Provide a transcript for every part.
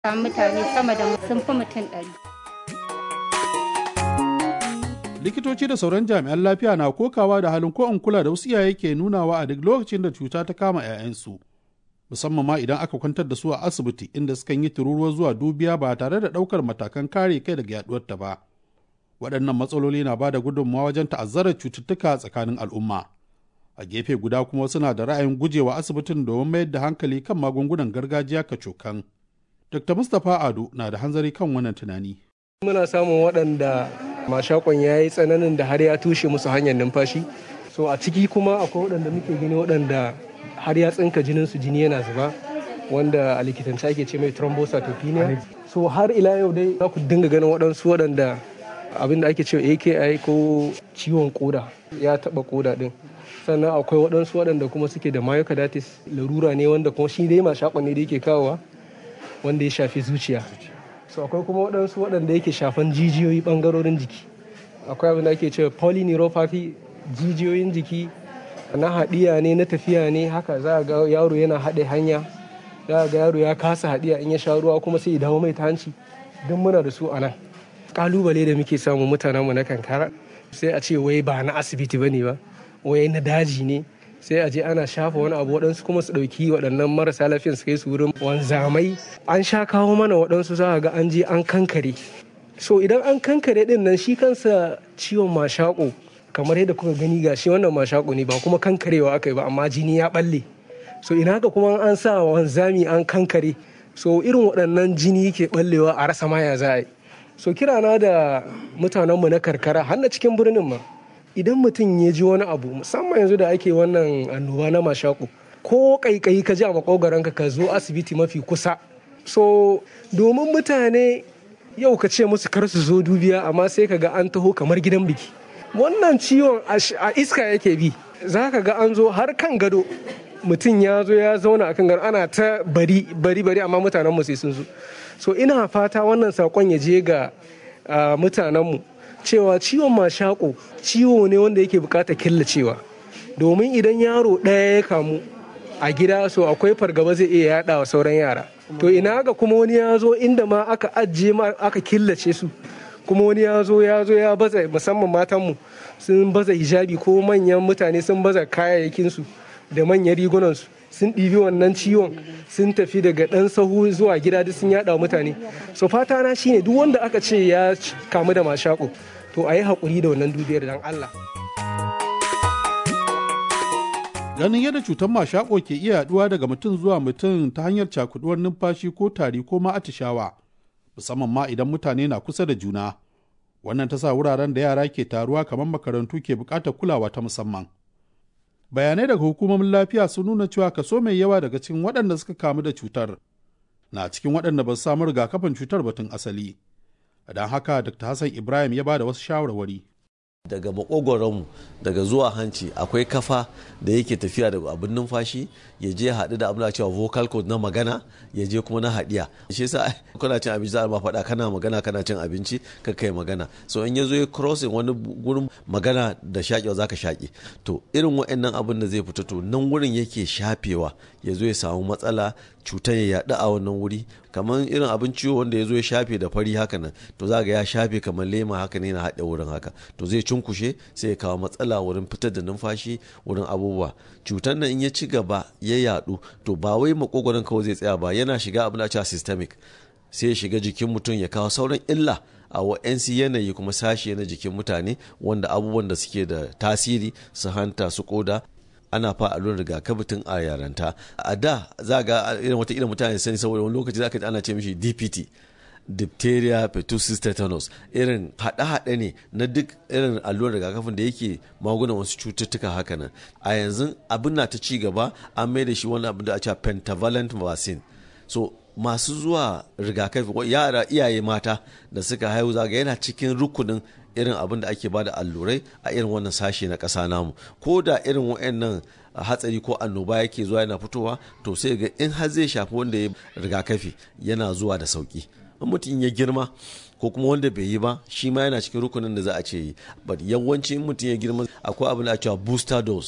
mutane sama da sun fi mutum ɗari. likitoci da sauran jami'an lafiya na kokawa da halin ko in kula da wasu iyaye ke nunawa a duk lokacin da cuta ta kama 'ya'yansu musamman ma idan aka kwantar da su a asibiti inda sukan yi tururuwa zuwa dubiya ba tare da ɗaukar matakan kare kai daga yaduwar ta ba waɗannan matsaloli na ba da gudunmawa wajen ta'azzarar cututtuka tsakanin al'umma a gefe guda kuma suna da ra'ayin gujewa asibitin domin mayar da hankali kan magungunan gargajiya kacokan dr mustapha ado na da hanzari kan wannan tunani muna samun waɗanda mashakon ya yi tsananin da har ya tushe musu hanyar numfashi so a ciki kuma akwai waɗanda muke gani waɗanda har ya tsinka jinin su jini yana zuba wanda a likitance ake ce mai thrombocytopenia so har ila yau dai za ku dinga ganin waɗansu waɗanda abin da ake cewa aki ko ciwon koda ya taɓa koda ɗin sannan akwai waɗansu waɗanda kuma suke da myocarditis larura ne wanda kuma shi dai mashakon ne da yake kawowa wanda ya shafi zuciya so akwai kuma waɗansu waɗanda yake shafan jijiyoyi ɓangarorin jiki akwai abin da ake cewa polyneuropathy jijiyoyin jiki na haɗiya ne na tafiya ne haka za a ga yaro yana haɗe hanya za a ga yaro ya kasa haɗiya in ya sha ruwa kuma sai ya dawo mai ta hanci duk muna da su a nan ƙalubale da muke samu mutanenmu na kankara sai a ce wai ba na asibiti ba ne ba wai na daji ne sai a je ana shafa wani abu waɗansu kuma su ɗauki waɗannan marasa lafiyan su kai su wurin wanzamai an sha kawo mana waɗansu za a ga an je an kankare so idan an kankare ɗin nan shi kansa ciwon mashaƙo kamar yadda kuka gani ga shi wannan mashaƙo ne ba kuma kankarewa aka yi ba amma jini ya ɓalle so ina haka kuma an sa wanzami an kankare so irin waɗannan jini ke ɓallewa a rasa maya za a yi so kirana da mutanenmu na karkara har na cikin birnin ma idan mutum ya ji wani abu musamman yanzu da ake wannan annoba na mashaku ko kaikayi ka ji a makogaranka ka zo asibiti mafi kusa so domin mutane yau ka ce musu kar su zo dubiya amma sai ka ga an taho kamar gidan biki wannan ciwon a iska yake bi za ka ga an zo har kan gado mutum ya zo ya zauna a kan gado ana ta bari bari bari amma mutanen mu sai sun zo so ina fata wannan sakon ya je ga mutanenmu cewa ciwon mashako ciwo ne wanda yake bukatar killacewa domin idan yaro ɗaya ya kamu a gida so akwai fargaba zai iya yada wa sauran yara to ina ga kuma wani ya zo inda ma aka ajiye ma aka killace su kuma wani ya zo ya zo ya baza musamman matanmu sun baza hijabi ko manyan mutane sun baza kayayyakinsu da manyan rigunansu sun ɗibi wannan ciwon sun tafi daga ɗan sahu zuwa gida duk sun yaɗa mutane so fata na shine duk wanda aka ce ya kamu da mashako to a yi haƙuri da wannan dubiyar dan Allah. ganin yadda cutar mashako ke iya yaduwa daga mutum zuwa mutum ta hanyar cakuduwar numfashi ko tari ko ma atishawa musamman ma idan mutane na kusa da juna wannan ta sa wuraren da yara ke taruwa kamar makarantu ke buƙatar kulawa ta musamman bayanai daga hukumomin lafiya sun nuna cewa kaso mai yawa daga cikin waɗanda suka kamu da cutar na cikin waɗanda ba su samu rigakafin cutar batun asali don haka dr hassan ibrahim ya ba da wasu shawarwari daga makogoronmu daga zuwa hanci akwai kafa da yake tafiya da abin numfashi ya je haɗu da abin cewa vocal cord na magana ya je kuma na haɗiya shi yasa kana cin abinci za a ma faɗa kana magana kana cin abinci ka kai magana so in ya zo ya crossing wani gurin magana da shaƙewa zaka shaƙe to irin wa'annan abin da zai fito to nan wurin yake shafewa ya zo ya samu matsala cutar ya yaɗu a wannan wuri kamar irin abin ciwo wanda ya zo ya shafe da fari haka nan to za ga ya shafe kamar lema haka ne na haɗe wurin haka to zai cunkushe sai ya kawo matsala wurin fitar da numfashi wurin abubuwa cutar nan in ya ci gaba ya yaɗu to ba wai makogoron kawai zai tsaya ba yana shiga abin da cewa systemic sai ya shiga jikin mutum ya kawo sauran illa a wa'yansu yanayi kuma sashi na jikin mutane wanda abubuwan da suke da tasiri su hanta su koda ana fa allurar rigakafi tun a yaranta a da za ga irin wata irin mutane sani saboda wani lokaci za ka ji ana ce mishi dpt diphtheria pertussis tetanus irin haɗe-haɗe ne na duk irin allurar rigakafin da yake magunan wasu cututtuka haka nan a yanzu abin na ta ci gaba an mai da shi wani abin da a cewa pentavalent vaccine so masu zuwa rigakafi yara iyaye mata da suka haihu zaga yana cikin rukunin irin abin da ake bada allurai a irin wannan sashe na ƙasa namu ko da irin wa'annan hatsari ko annoba yake zuwa yana fitowa to sai ga in har zai shafi wanda ya rigakafi yana zuwa da sauki in mutum ya girma ko kuma wanda bai yi ba shi ma yana cikin rukunin da za a ce yi but yawanci in mutum ya girma akwai abin da a cewa booster dose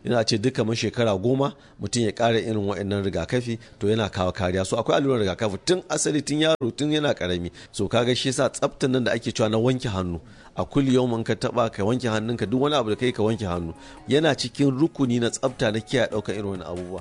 yana ce duka mun shekara goma mutum ya ƙara irin wa'annan rigakafi to yana kawo kariya so akwai allurar rigakafi tun asali tun yaro tun yana karami so kaga shi yasa tsaftan nan da ake cewa na wanke hannu a kulli yau ka taba ka wanke hannunka duk wani abu da kai ka wanke hannu yana cikin rukuni na tsafta na kiyaye ɗaukar irin wani abubuwa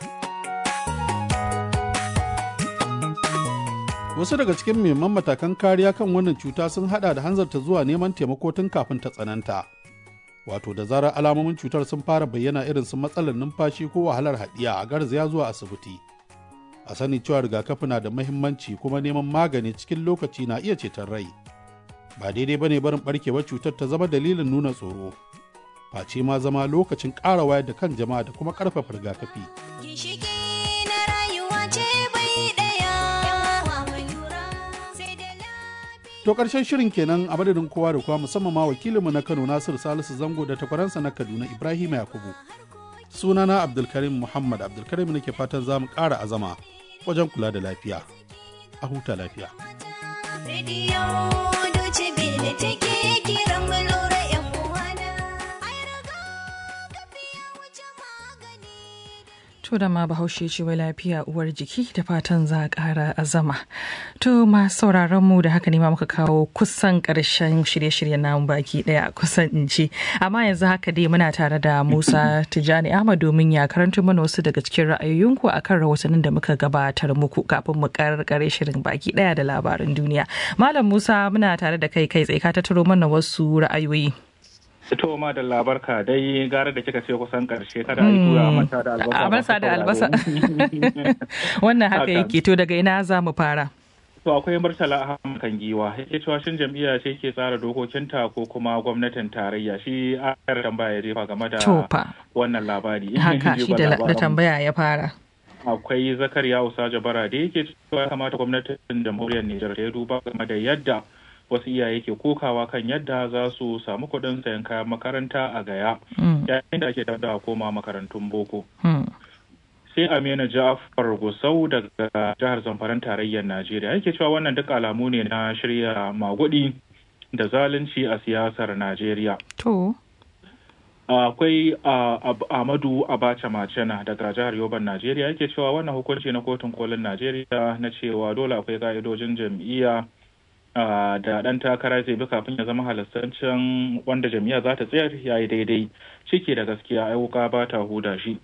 wasu daga cikin muhimman matakan kariya kan wannan cuta sun hada da hanzarta zuwa neman taimako tun kafin ta tsananta wato da zarar alamomin cutar sun fara bayyana irin su matsalar numfashi ko wahalar haɗiya a garzaya zuwa asibiti a sani cewa rigakafi na da mahimmanci kuma neman magani cikin lokaci na iya ceton rai ba daidai bane barin barkewar cutar ta zama dalilin nuna tsoro face ma zama lokacin ƙara wayar da kan jama'a da kuma ƙarfafa rigakafi To ƙarshen shirin kenan a madadin kowa da kowa musamman ma wakilinmu na Kano Nasiru Salisu Zango da takwaransa na Kaduna Ibrahim Yakubu. Sunana Abdulkarim Muhammad Abdulkarim nake fatan za mu ƙara azama wajen kula da lafiya. A huta lafiya. To da ma bahaushe ce wai lafiya uwar jiki da fatan za a ƙara azama. To ma sauraron mu da haka ne ma muka kawo kusan ƙarshen shirye-shiryen namu baki ɗaya kusan in ce. Amma yanzu haka dai muna tare da Musa Tijjani Ahmad domin ya karanto mana wasu daga cikin ra'ayoyinku akan rahotannin da muka gabatar muku kafin mu karkare shirin baki ɗaya da labaran duniya. Malam Musa muna tare da kai kai tsaye ka tattaro mana wasu ra'ayoyi. Ito ma da labarka dai gara da kika ce kusan karshe kada a yi tura mata da albasa. Albasa da albasa. Wannan haka yake to daga ina za mu fara. To akwai Murtala Ahmad kan giwa yake cewa shin jam'iyya ce ke tsara dokokinta ko kuma gwamnatin tarayya shi a tambaya ya jefa game da wannan labari. Haka shi da tambaya ya fara. Akwai Zakariya Usaja Bara da yake cewa kamata gwamnatin jamhuriyar Nijar ta duba game da yadda wasu iyaye ke kokawa kan yadda za su samu kuɗin sayan kayan makaranta a gaya yayin da ake da koma makarantun boko sai amina ja'afar gusau daga jihar zamfaran tarayyar najeriya yake cewa wannan duk alamu ne na shirya magudi da zalunci a siyasar najeriya akwai amadu abacha macena daga jihar yoban najeriya yake cewa wannan hukunci na kotun kolin najeriya na cewa dole akwai ka'idojin jam'iyya da ɗan takara zai bi kafin ya zama halastancin wanda jami'a za ta tsayar ya yi daidai ciki da gaskiya ai wuka ba ta huda shi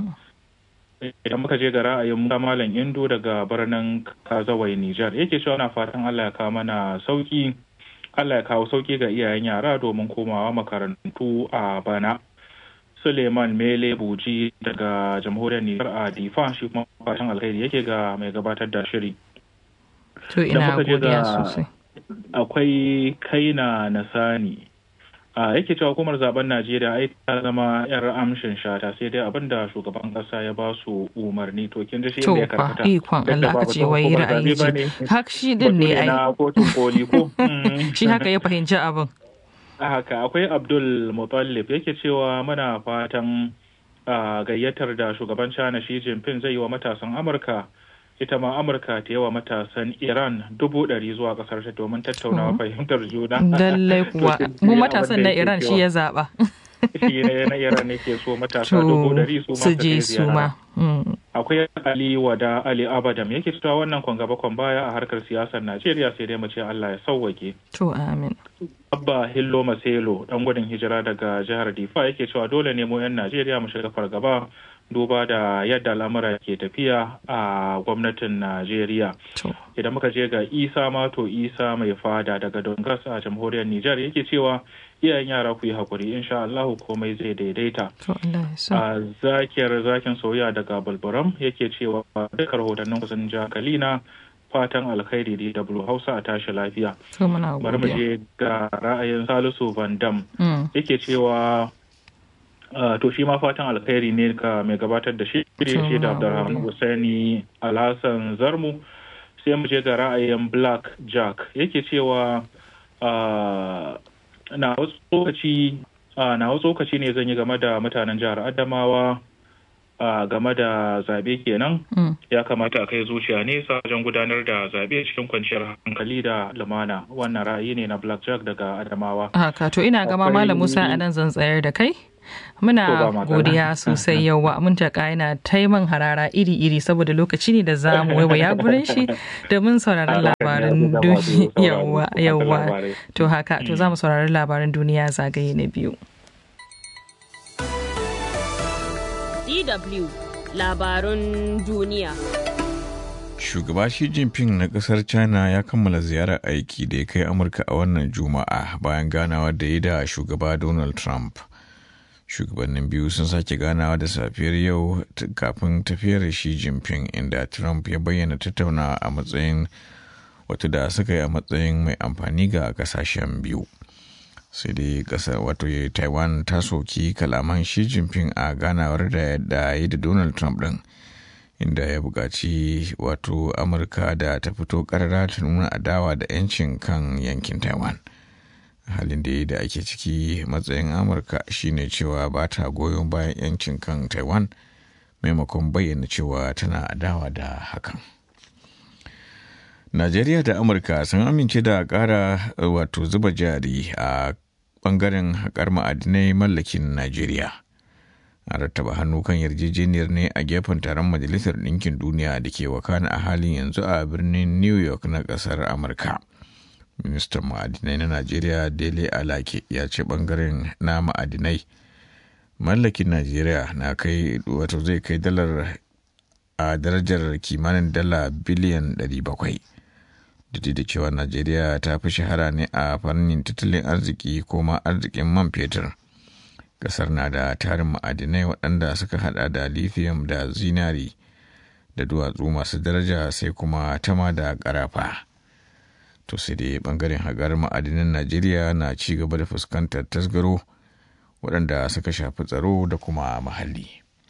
idan muka je ga ra'ayin malam indo daga birnin kazawai nijar yake cewa na fatan allah ya kawo mana sauki allah ya kawo sauki ga iyayen yara domin komawa makarantu a bana suleiman mele buji daga jamhuriyar nijar a difa shi kuma fatan alkhairi yake ga mai gabatar da shiri to ina godiya sosai akwai kaina na sani a yake cewa hukumar zaben najeriya ai ta zama yar amshin shata sai dai abin da shugaban kasa ya ba su umarni to kin ji shi ne ya karkata to ikon Allah ka ce wai ra'ayi ce hak shi din ne ai kotun koli ko shi haka ya fahimci abin haka akwai abdul mutallib yake cewa muna fatan gayyatar da shugaban china shi jinping zai yi wa matasan amurka ita ma amurka ta yawa matasan iran dubu ɗari zuwa ƙasar ta domin tattaunawa fahimtar juna lallai kuwa mu matasan na iran shi ya zaɓa shi ne na iran ne ke so matasa dubu ɗari su ma je su ma akwai ali wada ali abadam yake cewa wannan kwan gaba kwan baya a harkar siyasar najeriya sai dai mu ce allah ya sauwake to amin abba hillo maselo dan gudun hijira daga jihar difa yake cewa dole ne mu yan najeriya mu shiga fargaba duba da yadda al'amura ke tafiya a gwamnatin Najeriya. Idan muka je ga Isa Mato Isa mai fada daga Dongas a jamhuriyar Nijar yake cewa iyayen yara ku yi hakuri insha Allah komai zai daidaita. A zakiyar zakin soyayya daga Balbaram yake cewa duka rahotannin kusan jakalina fatan alkhairi da W Hausa a tashi lafiya. Bari mu je ga ra'ayin Salisu Van Dam yake cewa Uh, to shi ma fatan alkhairi ne ga mai gabatar da shi shi da Abdulrahman Hussaini Alhassan Zarmu sai mu je ga ra'ayin Black Jack yake cewa uh, na tsokaci uh, na tsokaci ne zan yi game da mutanen jihar Adamawa game da zabe kenan mm. ya kamata a kai zuciya nesa wajen gudanar da zabe cikin kwanciyar hankali da lumana wannan ra'ayi ne na Black Jack daga Adamawa haka to ina gama Malam Musa a nan zan tsayar da kai Muna godiya sosai yawa mun taka yana taiman harara iri-iri saboda lokaci ne da za mu waiwaya gurin shi domin sauraron labarin duniya yawa to haka to za mu saurari labarin duniya zagaye na biyu. DW labarun duniya. Shugaba Xi Jinping na kasar China ya kammala ziyarar aiki da ya kai Amurka a wannan Juma'a bayan ganawa da ya da shugaba Donald Trump. Shugabannin biyu sun sake ganawa da safiyar yau kafin tafiyar Xi Jinping inda Trump ya bayyana tattaunawa a matsayin wata da suka yi a matsayin mai amfani ga kasashen biyu. sai dai kasar wato taiwan ta soki kalaman shi jinping a ganawar da da yi da donald trump din inda ya buƙaci wato amurka da ta fito ƙarara ta nuna adawa da 'yancin kan yankin taiwan halin da da ake ciki matsayin amurka shine cewa ba ta goyon bayan 'yancin kan taiwan maimakon bayyana cewa tana adawa da hakan Najeriya da Amurka sun amince da ƙara wato zuba jari a ɓangaren haƙar ma'adinai mallakin Najeriya. A rattaba hannu kan yarjejeniyar ne a gefen taron Majalisar Ɗinkin Duniya da ke wakana a halin yanzu a birnin New York na ƙasar Amurka. Ministan ma'adinai na Najeriya Dele Alake ya ce ɓangaren na ma'adinai mallakin Najeriya na kai wato zai kai dalar a darajar kimanin dala biliyan 700. duk da cewa najeriya ta fi shahara ne a fannin tattalin arziki ko ma arzikin man fetur kasar na da tarin ma'adinai waɗanda suka hada da lithium da zinari da duwatsu masu daraja sai kuma tama da ƙarafa to sai dai bangaren hagar ma'adinan najeriya na ci gaba da fuskantar tasgaro waɗanda suka shafi tsaro da kuma muhalli.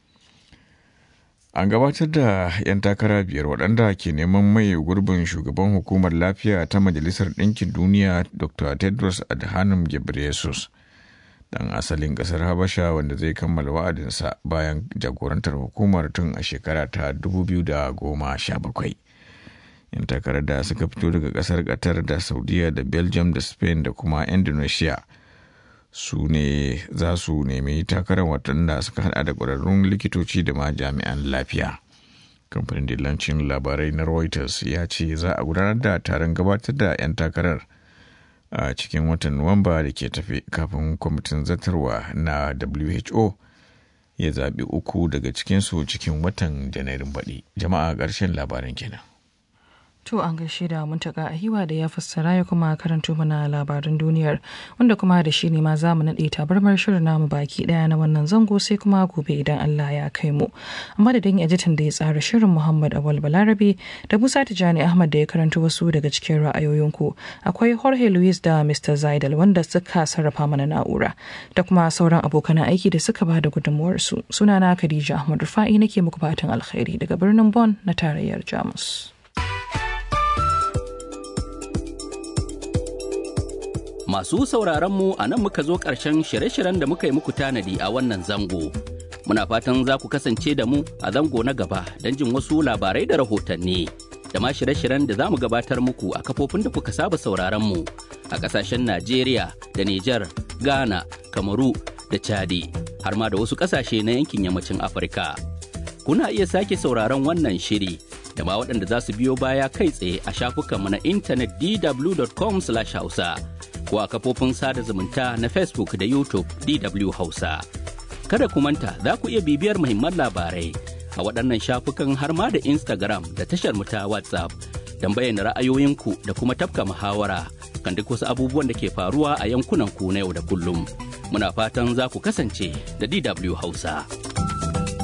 An gabatar da 'yan takara biyar waɗanda ke neman mai gurbin shugaban hukumar lafiya ta Majalisar Ɗinkin Duniya Dr. Tedros Adhanom Ghebreyesus dan asalin ƙasar Habasha wanda zai kammala wa'adinsa bayan jagorantar hukumar tun a shekara ta 2017. 'Yan takarar da suka fito daga ƙasar Qatar da Saudiya da Belgium da Spain da kuma Indonesia. su ne za su nemi takarar waɗanda suka hada da ƙwararrun likitoci da ma jami'an lafiya kamfanin dillancin labarai na reuters ya ce za a gudanar da taron gabatar da 'yan takarar a cikin watan nuwamba da ke tafe kafin kwamitin zartarwa na who ya zaɓi uku daga cikinsu cikin watan janairun baɗi jama'a ƙarshen labaran kenan To an gaishe da muntaka a hiwa da ya fassara ya kuma karanto mana labarin duniyar wanda kuma da shi ne ma za mu naɗe tabarmar shirin namu baki ɗaya na wannan zango sai kuma gobe idan Allah ya kai mu. Amma da dan ajitan da ya tsara shirin Muhammad Awal Balarabe da Musa Tijani Ahmad da ya karanto wasu daga cikin ra'ayoyinku akwai Jorge Luis da Mr. Zaidal wanda suka sarrafa mana na'ura da kuma sauran abokan aiki da suka ba da gudunmuwarsu. Sunana Khadija Ahmad Rufa'i nake muku fatan alkhairi daga birnin Bon na tarayyar Jamus. Masu sauraronmu a nan muka zo ƙarshen shirye-shiryen da muka yi muku tanadi a wannan zango. Muna fatan za ku kasance da mu a zango na gaba don jin wasu labarai da rahotanni. Da ma shirye-shiryen da za mu gabatar muku a kafofin da kuka saba sauraronmu a ƙasashen Najeriya da Nijar, Ghana, Kamaru da Chadi, har ma da wasu ƙasashe na yankin yammacin Afirka. Kuna iya sake sauraron wannan shiri da ma waɗanda za su biyo baya kai tsaye a shafukanmu na intanet dw.com/hausa. ko a kafofin sada zumunta na Facebook da YouTube DW Hausa. Kada ku manta za ku iya bibiyar muhimman labarai a waɗannan shafukan har ma da Instagram da tashar ta WhatsApp don bayyana ra'ayoyinku da kuma tafka muhawara kan duk wasu abubuwan da ke faruwa a yankunan ku na yau da kullum. Muna fatan za ku kasance da DW Hausa.